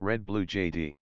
Red Blue JD.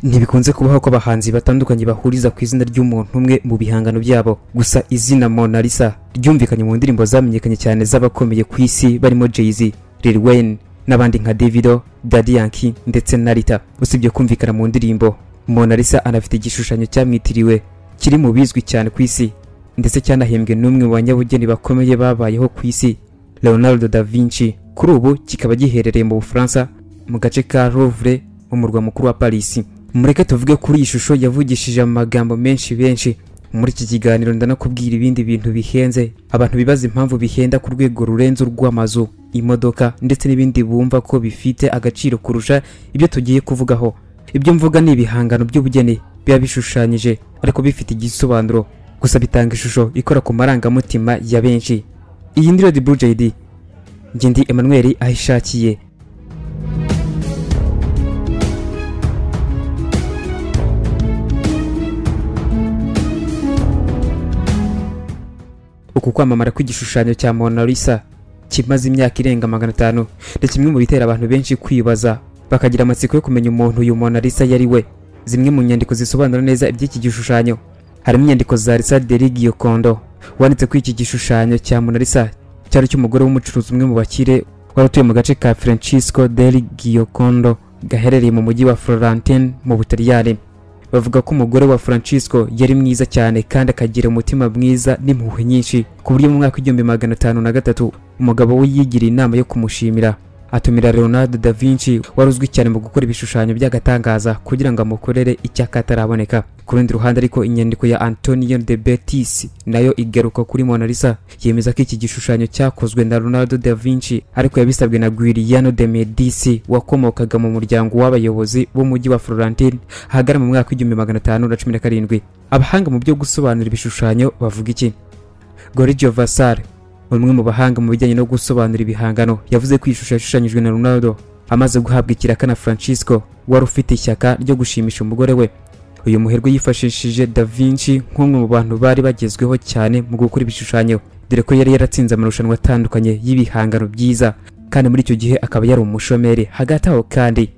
ntibikunze kubaho ko abahanzi batandukanye bahuriza ku izina ry'umuntu umwe mu bihangano byabo gusa izina Mona Lisa ryumvikanye mu ndirimbo zamenyekanye cyane z'abakomeye ku isi barimo Jay-Z, Lil Wayne n'abandi nka Davido, Daddy Yankee ndetse na Rita usibye kumvikana mu ndirimbo Mona Lisa anafite igishushanyo cyamwitiriwe kiri mu bizwi cyane ku isi ndetse cyanahembwe n'umwe mu banyabugeni bakomeye babayeho ku isi Leonardo da Vinci kuri ubu kikaba giherereye mu Bufaransa mu gace ka Louvre mu murwa mukuru wa Paris mureke tuvuge kuri iyi shusho yavugishije amagambo menshi benshi muri iki kiganiro ndanakubwira ibindi bintu bihenze abantu bibaza impamvu bihenda ku rwego rurenze urw'amazu imodoka ndetse n'ibindi bumva ko bifite agaciro kurusha ibyo tugiye kuvugaho ibyo mvuga ni ibihangano by'ubugeni biba bishushanyije ariko bifite igisobanuro gusa bitanga ishusho ikora ku marangamutima ya benshi iyi ni Red Blue JD njye ndi Emmanuel ayishakiye uku kwamamara kw'igishushanyo cya Mona Lisa kimaze imyaka irenga magana atanu ni kimwe mu bitera abantu benshi kwibaza bakagira amatsiko yo kumenya umuntu uyu Mona Lisa yari we zimwe mu nyandiko zisobanura neza iby'iki gishushanyo harimo inyandiko za Lisa de Kondo wanditse ko iki gishushanyo cya Mona Lisa cyari cy'umugore w'umucuruzi umwe mu bakire wari utuye mu gace ka Francisco del Kondo gaherereye mu mujyi wa Florentine mu Butaliyani bavuga ko umugore wa Francisco yari mwiza cyane kandi akagira umutima mwiza n'impuhwe nyinshi ku buryo mu mwaka w'igihumbi magana atanu na gatatu umugabo we yigiriye inama yo kumushimira atumira Leonardo da Vinci wari uzwi cyane mu gukora ibishushanyo by'agatangaza kugira ngo amukorere icyakataraboneka ku rundi ruhande ariko inyandiko ya Antonio de Betis nayo igaruka kuri Mona Lisa yemeza ko iki gishushanyo cyakozwe na Leonardo da Vinci ariko yabisabwe na Giuliano de Medici wakomokaga mu muryango w'abayobozi b'umujyi wa Florentine ahagana mu mwaka w'igihumbi magana atanu na cumi na karindwi abahanga mu byo gusobanura ibishushanyo bavuga iki Gorgio Vasari umwe mu bahanga mu bijyanye no gusobanura ibihangano yavuze ko ishusho yashushanyijwe na Ronaldo amaze guhabwa ikiraka na Francisco wari ufite ishyaka ryo gushimisha umugore we uyu muherwe yifashishije Da Vinci nk'umwe mu bantu bari bagezweho cyane mu gukora ibishushanyo dore ko yari yaratsinze amarushanwa atandukanye y'ibihangano byiza kandi muri icyo gihe akaba yari umushomeri hagati aho kandi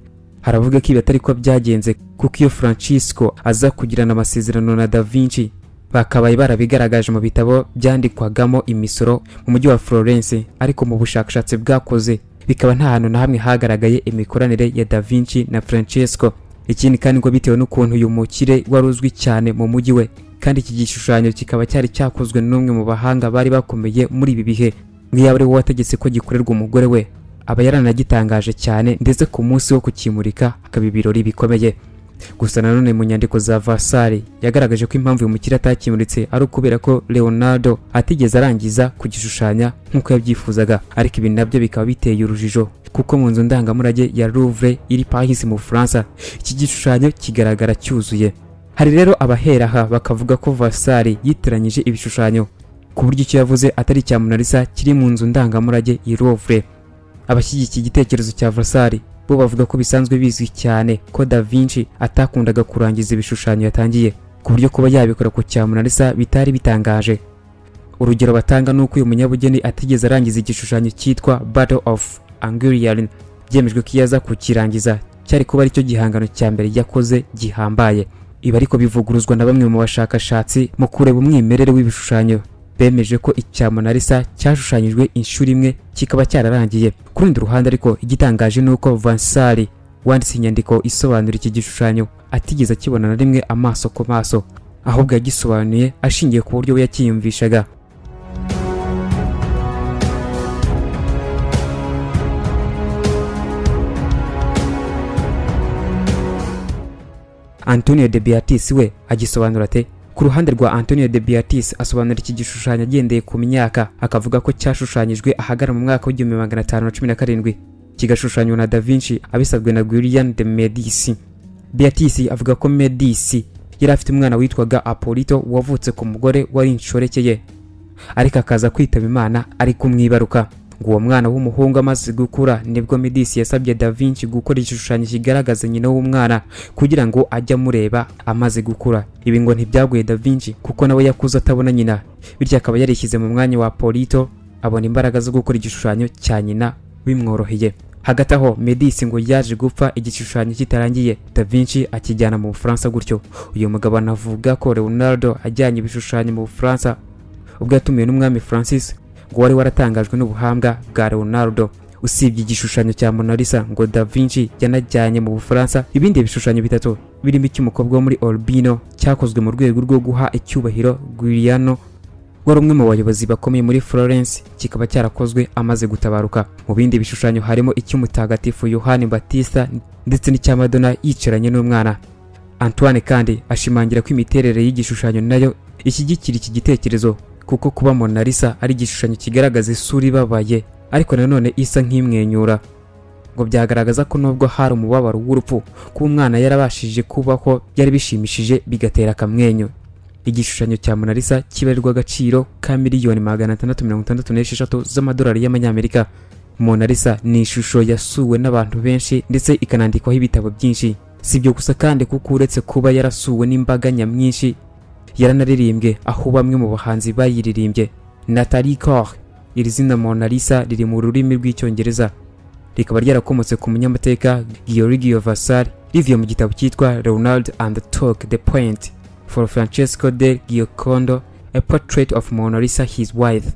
haravuga ko ibi atari ko byagenze kuko iyo Francisco aza kugirana amasezerano na Da Vinci bakabaye barabigaragaje mu bitabo byandikwagamo imisoro mu mujyi wa Florence ariko mu bushakashatsi bwakoze bikaba nta hantu na hamwe hagaragaye imikoranire ya Da Vinci na Francesco ikindi kandi ngo bitewe n'ukuntu uyu mukire wari uzwi cyane mu mujyi we kandi iki gishushanyo kikaba cyari cyakozwe n'umwe mu bahanga bari bakomeye muri ibi bihe nk'iyaba ari we wategetse ko gikorerwa umugore we aba yaranagitangaje cyane ndetse ku munsi wo kukimurika hakaba ibirori bikomeye gusa nanone mu nyandiko za vasari yagaragaje ko impamvu uyu mukire atakimuritse ari ukubera ko leonardo atigeze arangiza kugishushanya nk'uko yabyifuzaga ariko ibi nabyo bikaba biteye urujijo kuko mu nzu ndangamurage ya louvre iri paris mu bufaransa iki gishushanyo kigaragara cyuzuye hari rero abahera aha bakavuga ko vasari yitiranyije ibishushanyo ku buryo icyo yavuze atari icya munarisa kiri mu nzu ndangamurage i louvre abashyigikiye igitekerezo cya vasari bo bavuga ko bisanzwe bizwi cyane ko da Vinci atakundaga kurangiza ibishushanyo yatangiye ku buryo kuba yabikora ku cya Mona Lisa bitari bitangaje urugero batanga ni uko uyu munyabugeni atigeze arangiza igishushanyo cyitwa Battle of Angurian byemejwe ko iyo aza kukirangiza cyari kuba aricyo gihangano cya mbere yakoze gihambaye ibi ariko bivuguruzwa na bamwe mu bashakashatsi mu kureba umwimerere w'ibishushanyo bemeje ko icya Mona Lisa cyashushanyijwe inshuro imwe kikaba cyararangiye ku rundi ruhande ariko igitangaje ni uko Vansari wanditse inyandiko isobanura iki gishushanyo atigeze akibona na rimwe amaso ku maso ahubwo yagisobanuye ashingiye ku buryo we yakiyumvishaga Antonio de Beatis we agisobanura ate ku ruhande rwa Antonio de Beatis asobanura iki gishushanyo agendeye ku myaka akavuga ko cyashushanyijwe ahagana mu mwaka w'igihumbi magana atanu na cumi na karindwi kigashushanywa na Da Vinci abisabwe na Guillaume de Medici Beatis avuga ko Medici yari afite umwana witwaga Apolito wavutse ku mugore wari inshoreke ye ariko akaza kwitaba Imana ari kumwibaruka ngo uwo mwana w'umuhungu amaze gukura nibwo Medici yasabye Da Vinci gukora igishushanyo kigaragaza nyina w'umwana kugira ngo ajye amureba amaze gukura ibi ngo ntibyaguye Da Vinci kuko nawe yakuze atabona nyina bityo akaba yarishyize mu mwanya wa Polito abona imbaraga zo gukora igishushanyo cya nyina bimworoheye hagati aho Medici ngo yaje gupfa igishushanyo kitarangiye Da Vinci akijyana mu Bufaransa gutyo uyu mugabo anavuga ko Leonardo ajyanye ibishushanyo mu Bufaransa ubwo yatumiwe n'umwami Francis ngo wari waratangajwe n'ubuhanga bwa Leonardo usibye igishushanyo cya Mona Lisa ngo Da Vinci yanajyanye mu Bufaransa ibindi bishushanyo bitatu birimo icy'umukobwa wo muri Urbino cyakozwe mu rwego rwo guha icyubahiro Giuliano wari umwe mu bayobozi bakomeye muri Florence kikaba cyarakozwe amaze gutabaruka mu bindi bishushanyo harimo icy'umutagatifu Yohani Batista ndetse n'icya Madonna yicaranye n'umwana Antoine kandi ashimangira ko imiterere y'igishushanyo nayo ishyigikira iki gitekerezo kuko kuba Mona Lisa ari igishushanyo kigaragaza isura ibabaye ariko nanone isa nk'imwenyura ngo byagaragaza ko nubwo hari umubabaro w'urupfu kuba umwana yarabashije kubaho byari bishimishije bigatera akamwenyu igishushanyo cya Mona Lisa kibarirwa agaciro ka miliyoni magana atandatu mirongo itandatu n'esheshatu z'amadolari y'amanyamerika Mona Lisa ni ishusho yasuwe n'abantu benshi ndetse ikanandikwaho ibitabo byinshi si ibyo gusa kandi kuko uretse kuba yarasuwe n'imbaga nyamwinshi yaranaririmbwe aho bamwe mu bahanzi bayiririmbye Natalie Cole iri zina Mona Lisa riri mu rurimi rw'icyongereza rikaba ryarakomotse ku munyamateka Giorgio Vasari rivuye mu gitabo cyitwa Ronald and Talk the Point for Francesco de Giocondo a portrait of Mona Lisa his wife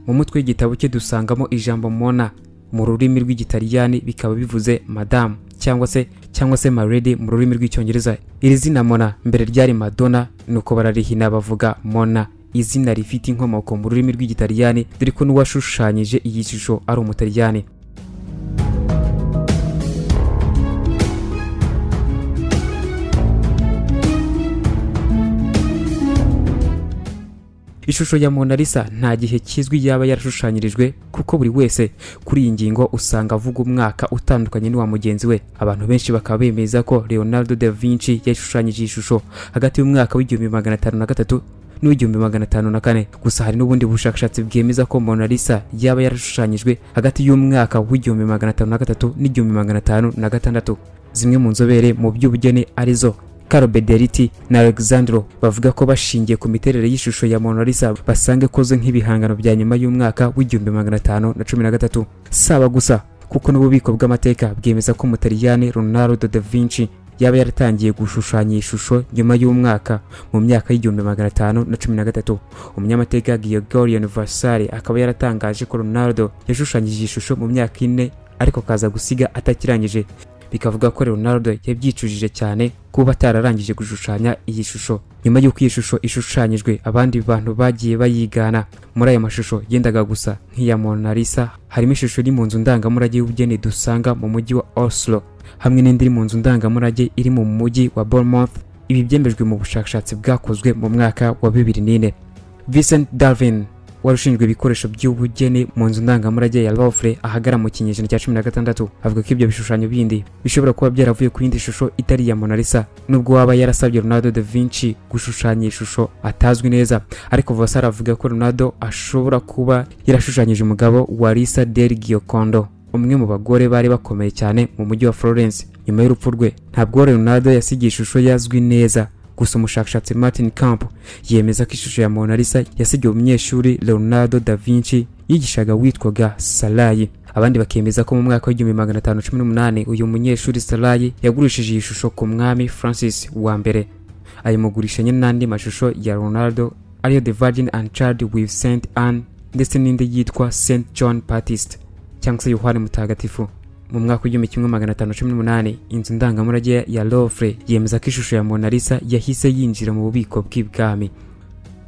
mu mutwe w'igitabo cye dusangamo ijambo Mona mu rurimi rw'igitaliyani bikaba bivuze madamu cyangwa se cyangwa se maredi mu rurimi rw'icyongereza iri zina Mona mbere ryari Madonna nuko bararihina bavuga Mona izina rifite inkomoko mu rurimi rw'igitaliyani dore ko n'uwashushanyije iyi shusho ari umutaliyani ishusho ya Mona Lisa nta gihe kizwi yaba yarashushanyirijwe kuko buri wese kuri iyi ngingo usanga avuga umwaka utandukanye n'uwa mugenzi we abantu benshi bakaba bemeza ko Leonardo da Vinci yashushanyije iyi shusho hagati y'umwaka w'igihumbi magana atanu na gatatu n'ibihumbi magana atanu na kane gusa hari n'ubundi bushakashatsi bwemeza ko Mona Lisa yaba yarashushanyijwe hagati y'umwaka w'igihumbi magana atanu na gatatu n'igihumbi magana atanu na gatandatu zimwe mu nzobere mu by'ubugeni arizo Caro Bederiti na Alexandro bavuga ko bashingiye ku miterere y'ishusho ya Mona Lisa basanga ikoze nk'ibihangano bya nyuma y'umwaka w'igihumbi magana atanu na cumi na gatatu saba gusa kuko n'ububiko bw'amateka bwemeza ko Umutaliyani Leonardo da Vinci yaba yaratangiye gushushanya iyi shusho nyuma y'umwaka mu myaka y'igihumbi magana atanu na cumi na gatatu umunyamateka Gregorian Vasari akaba yaratangaje ko Leonardo yashushanyije iyi shusho mu myaka ine ariko akaza gusiga atakirangije bikavuga ko Leonardo yabyicujije cyane kuba atararangije gushushanya iyi shusho nyuma y'uko iyi shusho ishushanyijwe abandi bantu bagiye bayigana muri aya mashusho yendaga gusa nk'iya Mona Lisa harimo ishusho iri mu nzu ndangamurage y'ubugeni dusanga mu mujyi wa Oslo hamwe n'indi iri mu nzu ndangamurage iri mu mujyi wa Bournemouth ibi byemejwe mu bushakashatsi bwakozwe mu mwaka wa 2004 Vincent Darwin wari ushinzwe ibikoresho by'ubugeni mu nzu ndangamurage ya Louvre ahagara mu kinyejana cya cumi na gatandatu avuga ko ibyo bishushanyo bindi bishobora kuba byaravuye ku yindi shusho itari iya Mona Lisa nubwo waba yarasabye Leonardo da Vinci gushushanya iyi shusho atazwi neza ariko Vasari avuga ko Leonardo ashobora kuba yarashushanyije umugabo wa Lisa del Giocondo umwe mu bagore bari bakomeye cyane mu mujyi wa Florence nyuma y'urupfu rwe ntabwo Leonardo yasigiye ishusho yazwi neza gusa umushakashatsi Martin Camp yemeza ko ishusho ya Mona Lisa yasigiwe umunyeshuri Leonardo da Vinci yigishaga witwaga Salayi abandi bakemeza ko mu mwaka w'igihumbi magana atanu cumi n'umunani uyu munyeshuri Salayi yagurishije iyi shusho ku mwami Francis wa mbere ayimugurishanya n'andi mashusho ya Leonardo ariyo The Virgin and Child with Saint Anne ndetse n'indi yitwa Saint John Baptist cyangwa se Yohani Mutagatifu mu mwaka w'igihumbi kimwe magana atanu cumi n'umunani inzu ndangamurage ya Louvre yemeza ko ishusho ya Mona Lisa yahise yinjira mu bubiko bw'ibwami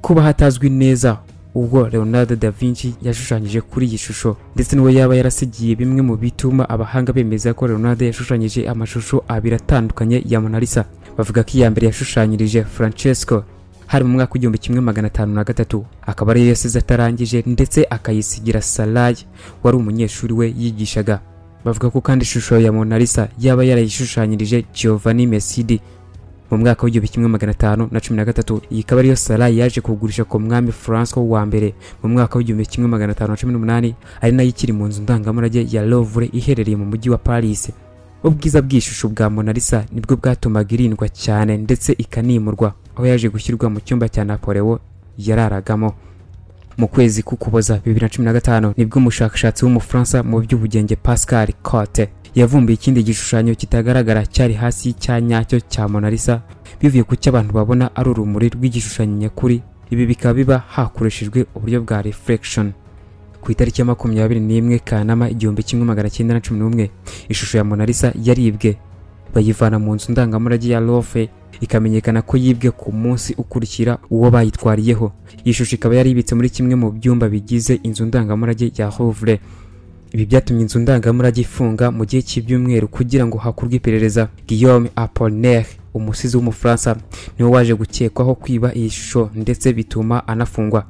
kuba hatazwi neza ubwo Leonardo da Vinci yashushanyije kuri iyi shusho ndetse n'uwo yaba yarasigiye bimwe mu bituma abahanga bemeza ko Leonardo yashushanyije amashusho abiri atandukanye ya Mona Lisa bavuga ko iya mbere yashushanyirije Francesco hari mu mwaka w'igihumbi kimwe magana atanu na gatatu akaba ariyo yasize atarangije ndetse akayisigira Salayi wari umunyeshuri we yigishaga bavuga ko kandi ishusho ya Mona Lisa yaba yarayishushanyirije Giovanni Messidi mu mu mwaka w'igihumbi kimwe magana atanu na cumi na gatatu iyi ikaba ariyo sara yaje kugurisha ku mwami francois wa mbere mu mwaka w'igihumbi kimwe magana atanu na cumi n'umunani ari nayo ikiri mu nzu ndangamurage ya lovre iherereye mu mujyi wa paris ubwiza bw'ishusho bwa Mona Lisa nibwo bwatumaga irindwa cyane ndetse ikanimurwa aho yaje gushyirwa mu cyumba cya Napoleon yararagamo mu kwezi k'ukuboza bibiri na cumi na gatanu nibwo umushakashatsi w'umufaransa mu by'ubugenge pascal cote yavumbuye ikindi gishushanyo kitagaragara cyari hasi y'icya nyacyo cya Mona Lisa bivuye ku cyo abantu babona ari urumuri rw'igishushanyo nyakuri ibi bikaba biba hakoreshejwe uburyo bwa reflection ku itariki ya makumyabiri n'imwe kanama igihumbi kimwe magana cyenda na cumi n'umwe ishusho ya Mona Lisa yaribwe bayivana mu nzu ndangamurage ya Louvre ikamenyekana ko yibwe ku munsi ukurikira uwo bayitwariyeho iyi shusho ikaba yari ibitse muri kimwe mu byumba bigize inzu ndangamurage ya Louvre ibi byatumye inzu ndangamurage ifunga mu gihe cy'ibyumweru kugira ngo hakorwe iperereza Guillaume Apollinaire umusizi w'umufaransa niwe waje gukekwaho kwiba iyi shusho ndetse bituma anafungwa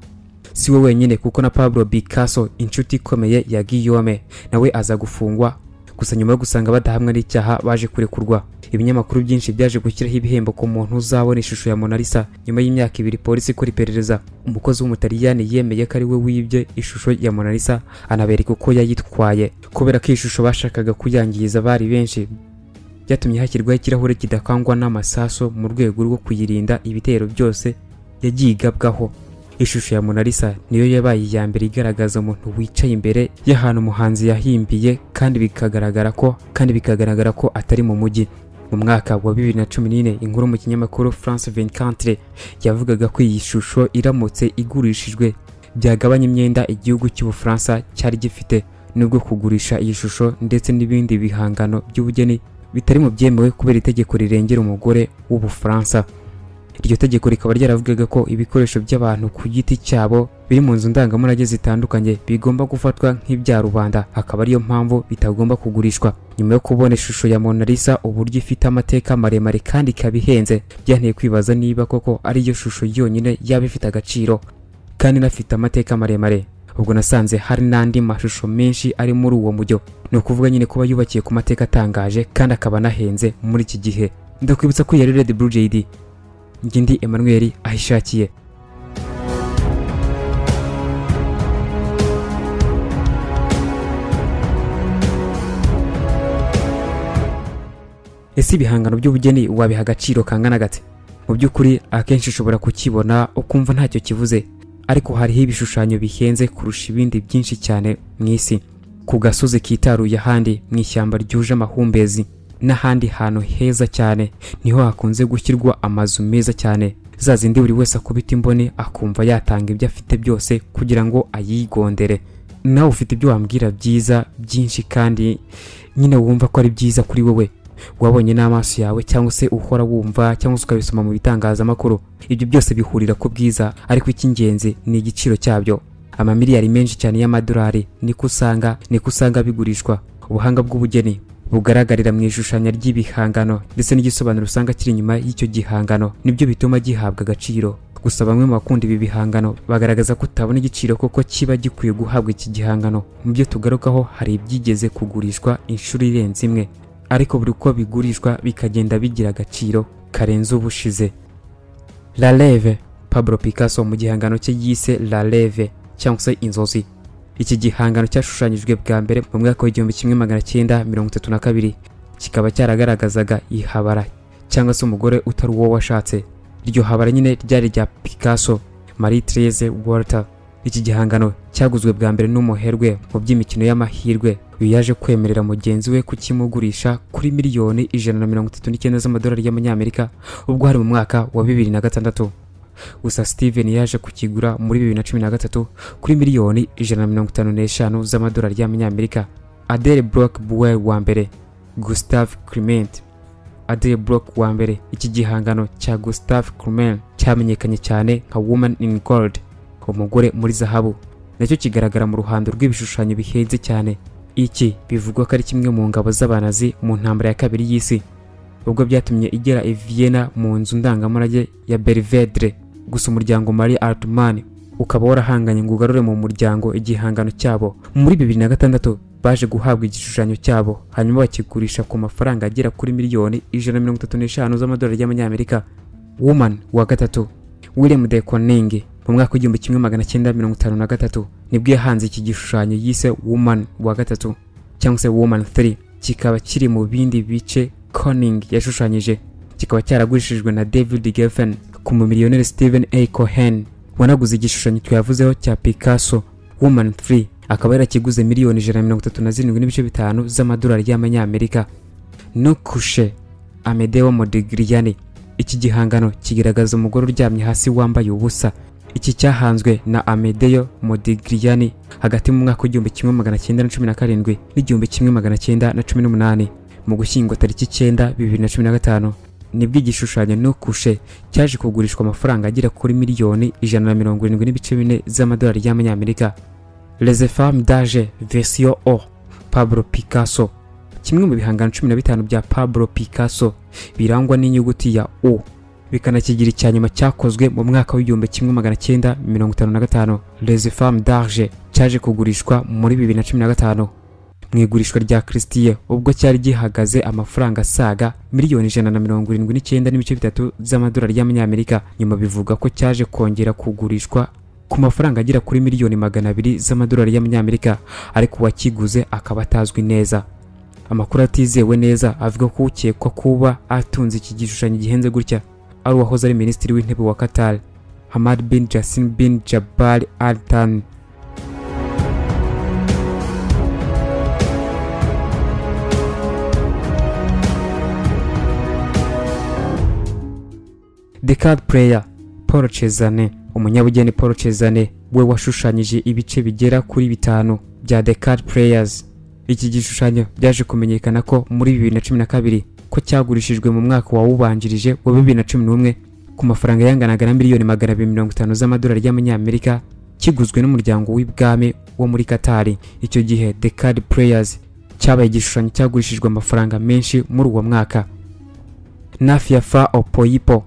si we wenyine kuko na Pablo Picasso inshuti ikomeye ya Guillaume nawe aza gufungwa gusa nyuma yo gusanga badahamwa n'icyaha baje kurekurwa ibinyamakuru byinshi byaje gushyiraho ibihembo ku muntu uzabona ishusho ya Mona Lisa nyuma y'imyaka ibiri polisi ikora iperereza umukozi w'umutaliyani yemeye ko ari we wibye ishusho ya Mona Lisa anabereka uko yayitwaye kubera ko iyi shusho bashakaga kuyangiza bari benshi byatumye hashyirwaho ikirahure kidakangwa n'amasaso mu rwego rwo kuyirinda ibitero byose yagiye igabwaho ishusho ya Mona Lisa niyo yabaye iya mbere igaragaza umuntu wicaye imbere y'ahantu umuhanzi yahimbiye kandi bikagaragara ko kandi bikagaragara ko atari mu mujyi mu mwaka wa bibiri na cumi n'ine inkuru mu kinyamakuru France 24 yavugaga ko iyi shusho iramutse igurishijwe byagabanya imyenda igihugu cy'ubufaransa cyari gifite nubwo kugurisha iyi shusho ndetse n'ibindi bihangano by'ubugeni bitari mu byemewe kubera itegeko rirengera umugore w'ubufaransa iryo tegeko rikaba ryaravugaga ko ibikoresho by'abantu ku giti cyabo biri mu nzu ndangamurage zitandukanye bigomba gufatwa nk'ibya rubanda akaba ariyo mpamvu bitagomba kugurishwa nyuma yo kubona ishusho ya Mona Lisa uburyo ifite amateka maremare kandi ikaba ihenze byanteye kwibaza niba koko ari yo shusho yonyine yaba ifite agaciro kandi inafite amateka maremare ubwo nasanze hari n'andi mashusho menshi ari muri uwo mujyo ni ukuvuga nyine kuba yubakiye ku mateka atangaje kandi akaba anahenze muri iki gihe ndakwibutsa ko yari Red Blue JD njye ndi Emmanuel ahishakiye ese ibihangano by'ubugeni wabiha agaciro kangana gate mu by'ukuri akenshi ushobora kukibona ukumva ntacyo kivuze ariko hariho ibishushanyo bihenze kurusha ibindi byinshi cyane mu isi ku gasozi kitaruye ahandi mu ishyamba ryuje amahumbezi n'ahandi hantu heza cyane niho hakunze gushyirwa amazu meza cyane za zindi buri wese akubita imboni akumva yatanga ibyo afite byose kugira ngo ayigondere nawe ufite ibyo wambwira byiza byinshi kandi nyine wumva ko ari byiza kuri wowe wabonye n'amaso yawe cyangwa se uhora wumva cyangwa se ukabisoma mu bitangazamakuru ibyo byose bihurira ku bwiza ariko icy'ingenzi ni igiciro cyabyo amamiliyari menshi cyane y'amadolari niko usanga niko usanga bigurishwa ubuhanga bw'ubugeni bugaragarira mu ishushanya ry'ibihangano ndetse n'igisobanuro usanga kiri inyuma y'icyo gihangano nibyo bituma gihabwa agaciro gusa bamwe mu bakunda ibi bihangano bagaragaza ko utabona igiciro koko kiba gikwiye guhabwa iki gihangano mu byo tugarukaho hari ibyigeze kugurishwa inshuro irenze imwe ariko buri uko bigurishwa bikagenda bigira agaciro karenze ubushize La Rêve Pablo Picasso mu gihangano cye yise La Rêve cyangwa se inzozi iki gihangano cyashushanyijwe bwa mbere mu mwaka w'igihumbi kimwe magana cyenda mirongo itatu na kabiri kikaba cyaragaragazaga ihabara cyangwa se umugore utari uwo washatse iryo habara nyine ryari rya Picasso Marie Therese Walter iki gihangano cyaguzwe bwa mbere n'umuherwe mu by'imikino y'amahirwe uyu yaje kwemerera mugenzi we kukimugurisha kuri miliyoni ijana na mirongo itatu n'icyenda z'amadolari y'amanyamerika ubwo hari mu mwaka wa bibiri na gatandatu gusa steven yaje kukigura muri bibiri na cumi na gatatu kuri miliyoni ijana na mirongo itanu n'eshanu z'amadolari y'amanyamerika adele brock buwe wa mbere gustave clement adele brock wa mbere iki gihangano cya gustave clement cyamenyekanye cyane nka woman in gold umugore muri zahabu nacyo kigaragara mu ruhando rw'ibishushanyo bihenze cyane iki bivugwa ko ari kimwe mu ngabo z'abanazi mu ntambara ya kabiri y'isi ubwo byatumye igera i Vienna mu nzu ndangamurage ya Belvedere gusa umuryango Marie Altman ukaba warahanganye ngo ugarure mu muryango igihangano cyabo muri bibiri na gatandatu baje guhabwa igishushanyo cyabo hanyuma bakigurisha ku mafaranga agera kuri miliyoni ijana na mirongo itatu n'eshanu z'amadolari y'amanyamerika woman wa gatatu william de koning mu mwaka w'igihumbi kimwe magana cyenda mirongo itanu na gatatu nibwo yahanze iki gishushanyo yise woman wa gatatu cyangwa se woman 3 kikaba kiri mu bindi bice koning yashushanyije kikaba cyaragurishijwe na david geffen ku mumiliyoneri stephen a cohen wanaguze igishushanyo twavuzeho cya picasso woman 3 akaba yarakiguze miliyoni ijana na mirongo itatu na zirindwi n'ibice bitanu z'amadolari y'amanyamerika nukushe amedeo modigriyani iki gihangano kigaragaza umugore uryamye hasi wambaye ubusa iki cyahanzwe na amedeo modigriyani hagati mu mwaka w'igihumbi kimwe magana cyenda na cumi na karindwi n'igihumbi kimwe magana cyenda na cumi n'umunani mu gushyingo tariki cyenda bibiri na cumi na gatanu nibwo igishushanyo nukushe cyaje kugurishwa amafaranga agera kuri miliyoni ijana na mirongo irindwi n'ibice bine z'amadolari y'amanyamerika Les Femmes d'Age Version O Pablo Picasso kimwe mu bihangano cumi na bitanu bya Pablo Picasso birangwa n'inyuguti ya O bikanakigira icya nyuma cyakozwe mu mwaka w'igihumbi kimwe magana cyenda mirongo itanu na gatanu Les Femmes d'Age cyaje kugurishwa muri bibiri na cumi na gatanu mu igurishwa rya Christie ubwo cyari gihagaze amafaranga asaga miliyoni ijana na mirongo irindwi n'icyenda n'ibice bitatu z'amadolari y'amanyamerika nyuma bivuga ko cyaje kongera kugurishwa ku mafaranga agera kuri miliyoni magana abiri z'amadolari y'amanyamerika ariko uwakiguze akaba atazwi neza amakuru atizewe neza avuga ko ukekwa kuba atunze iki gishushanyo gihenze gutya ari uwahoze ari minisitiri w'intebe wa Qatar Hamad bin Jassim bin Jabal Al Thani The Card Player Paul Cezanne umunyabugeni Paul Cezanne we washushanyije ibice bigera kuri bitanu bya The Card Players iki gishushanyo byaje kumenyekana ko muri 2012 ko cyagurishijwe mu mwaka wawubanjirije wa 2011 ku mafaranga yanganaga na miliyoni magana abiri mirongo itanu z'amadolari y'amanyamerika kiguzwe n'umuryango w'ibwami wo muri Qatar icyo gihe The Card Players cyabaye igishushanyo cyagurishijwe amafaranga menshi muri uwo mwaka Nafiafa Opoipo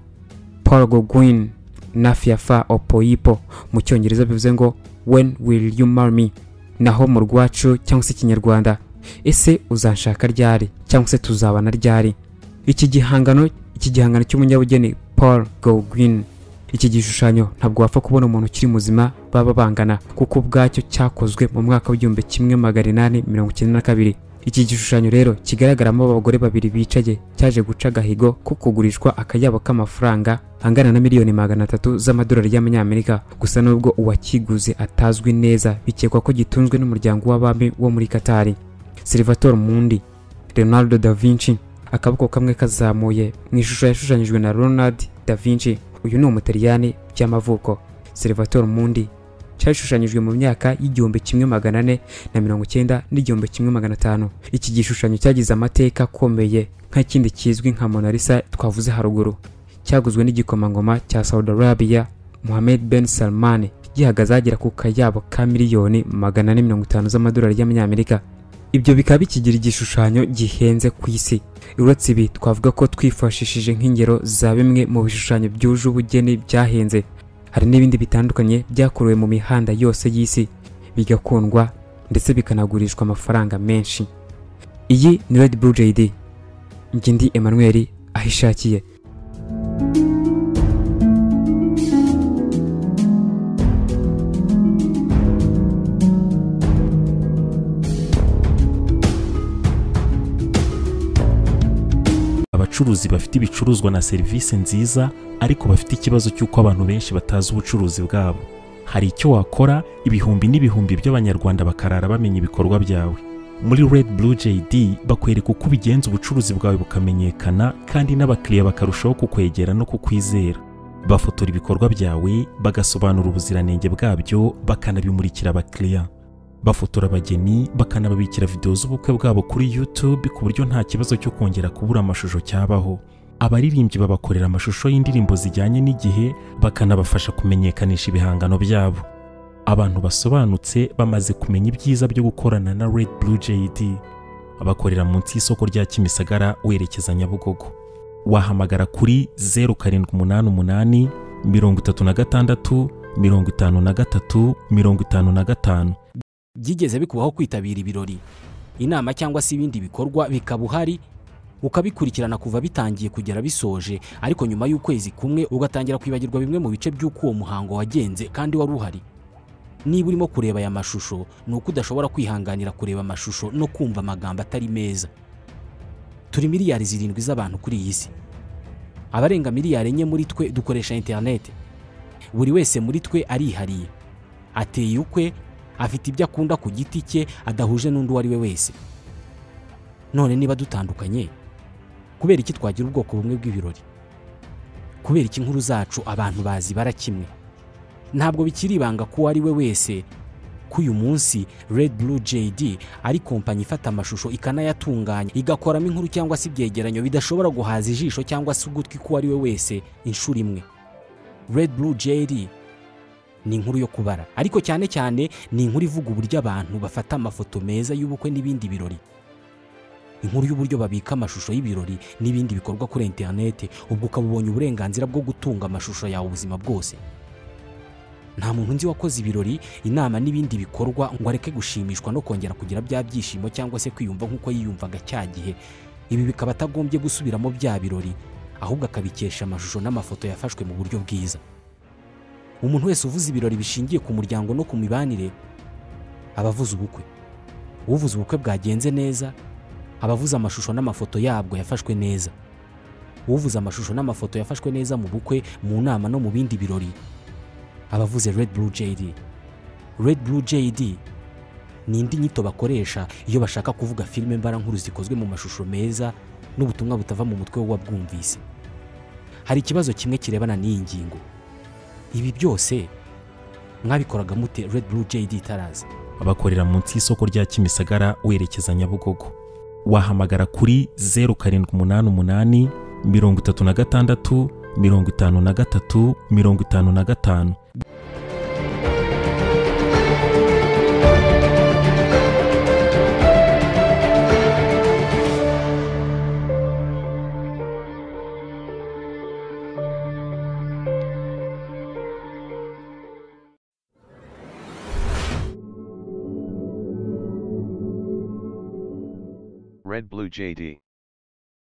Paul Gauguin Nafiafa Opoipo mu cyongereza bivuze ngo when will you marry me naho mu rwacu cyangwa se ikinyarwanda ese uzanshaka ryari cyangwa se tuzabana ryari iki gihangano iki gihangano cy'umunyabugeni Paul Gauguin iki gishushanyo ntabwo wapfa kubona umuntu ukiri muzima baba bangana kuko ubwacyo cyakozwe mu mwaka w'igihumbi kimwe magana inani mirongo icyenda na kabiri iki gishushanyo rero kigaragaramo abagore babiri bicaye cyaje guca agahigo ko kugurishwa akayabo k'amafaranga angana na miliyoni magana atatu z'amadolari y'amanyamerika gusa nubwo uwakiguze atazwi neza bikekwa ko gitunzwe n'umuryango w'abami wo muri Qatar Salvatore Mundi Leonardo da Vinci akaboko kamwe kazamuye mu ishusho yashushanyijwe na Leonardo da Vinci uyu ni umutaliyani by'amavuko Salvatore Mundi cyashushanyijwe mu myaka y'igihumbi kimwe magana ane na mirongo icyenda n'igihumbi kimwe magana atanu iki gishushanyo cyagize amateka akomeye nk'ikindi kizwi nka Mona Lisa twavuze haruguru cyaguzwe n'igikomangoma cya Saudi Arabia Mohammed Ben Salman gihagaze agera ku kayabo ka miliyoni magana ane mirongo itanu z'amadolari y'amanyamerika ibyo bikaba bikigira igishushanyo gihenze ku isi uretse ibi twavuga ko twifashishije nk'ingero za bimwe mu bishushanyo byuje ubugeni byahenze hari n'ibindi bitandukanye byakorewe mu mihanda yose y'isi bigakundwa ndetse bikanagurishwa amafaranga menshi iyi ni Red Bull JD njye ndi Emmanuel ahishakiye abacuruzi bafite ibicuruzwa na serivisi nziza ariko bafite ikibazo cy'uko abantu benshi batazi ubucuruzi bwabo hari icyo wakora ibihumbi n'ibihumbi by'abanyarwanda bakarara bamenya ibikorwa byawe muri red blue jd bakwereka uko ubigenza ubucuruzi bwawe bukamenyekana kandi n'abakiriya bakarushaho kukwegera no kukwizera bafotora ibikorwa byawe bagasobanura ubuziranenge bwabyo bakanabimurikira abakiriya bafotora abageni bakanababikira videwo z'ubukwe bwabo kuri YouTube ku buryo nta kibazo cyo kongera kubura amashusho cyabaho abaririmbyi babakorera amashusho y'indirimbo zijyanye n'igihe bakanabafasha kumenyekanisha ibihangano byabo abantu basobanutse bamaze kumenya ibyiza byo gukorana na Red Blue JD bakorera munsi y'isoko rya Kimisagara werekeza Nyabugogo wahamagara kuri 0788 36 mirongo itanu na gatatu mirongo itanu na gatanu byigeze bikubaho kwitabira ibirori inama cyangwa se ibindi bikorwa bikaba uhari ukabikurikirana kuva bitangiye kugera bisoje ariko nyuma y'ukwezi kumwe ugatangira kwibagirwa bimwe mu bice by'uko uwo muhango wagenze kandi wari uhari niba urimo kureba aya mashusho ni uko udashobora kwihanganira kureba amashusho no kumva amagambo atari meza turi miliyari zirindwi z'abantu kuri iyi si abarenga miliyari enye muri twe dukoresha interineti buri wese muri twe arihariye ateye ukwe afite ibyo akunda ku giti cye adahuje n'undi uwo ari we wese none niba dutandukanye kubera iki twagira ubwoko bumwe bw'ibirori kubera iki inkuru zacu abantu bazibara kimwe ntabwo bikiri ibanga ko uwo ari we wese ko uyu munsi Red Blue JD ari kompanyi ifata amashusho ikanayatunganya igakoramo inkuru cyangwa se ibyegeranyo bidashobora guhaza ijisho cyangwa se ugutwi k'uwo ari we wese inshuro imwe Red Blue JD ni inkuru yo kubara ariko cyane cyane ni inkuru ivuga uburyo abantu bafata amafoto meza y'ubukwe n'ibindi birori inkuru y'uburyo babika amashusho y'ibirori n'ibindi bikorwa kuri interineti ubwo ukaba ubonye uburenganzira bwo gutunga amashusho yawe ubuzima bwose nta muntu nzi wakoze ibirori inama n'ibindi bikorwa ngo areke gushimishwa no kongera kugira bya byishimo cyangwa se kwiyumva nk'uko yiyumvaga cya gihe ibi bikaba atagombye gusubiramo bya birori ahubwo akabikesha amashusho n'amafoto yafashwe mu buryo bwiza umuntu wese uvuze ibirori bishingiye ku muryango no ku mibanire aba avuze ubukwe uvuze ubukwe bwagenze neza aba avuze amashusho n'amafoto yabwo yafashwe neza uvuze amashusho n'amafoto yafashwe neza mu bukwe mu nama no mu bindi birori abavuze Red Blue JD. Red Blue JD ni indi nyito bakoresha iyo bashaka kuvuga filime mbarankuru zikozwe mu mashusho meza n'ubutumwa butava mu mutwe w'uwabwumvise. Hari ikibazo kimwe kirebana n'iyi ngingo. Ibi byose mwabikoraga mute Red Blue JD itaraza? bakorera munsi y'isoko rya kimisagara werekeza nyabugogo wahamagara kuri zeru karindwi umunani umunani mirongo itatu na gatandatu mirongo itanu na gatatu mirongo itanu na gatanu Red Blue JD.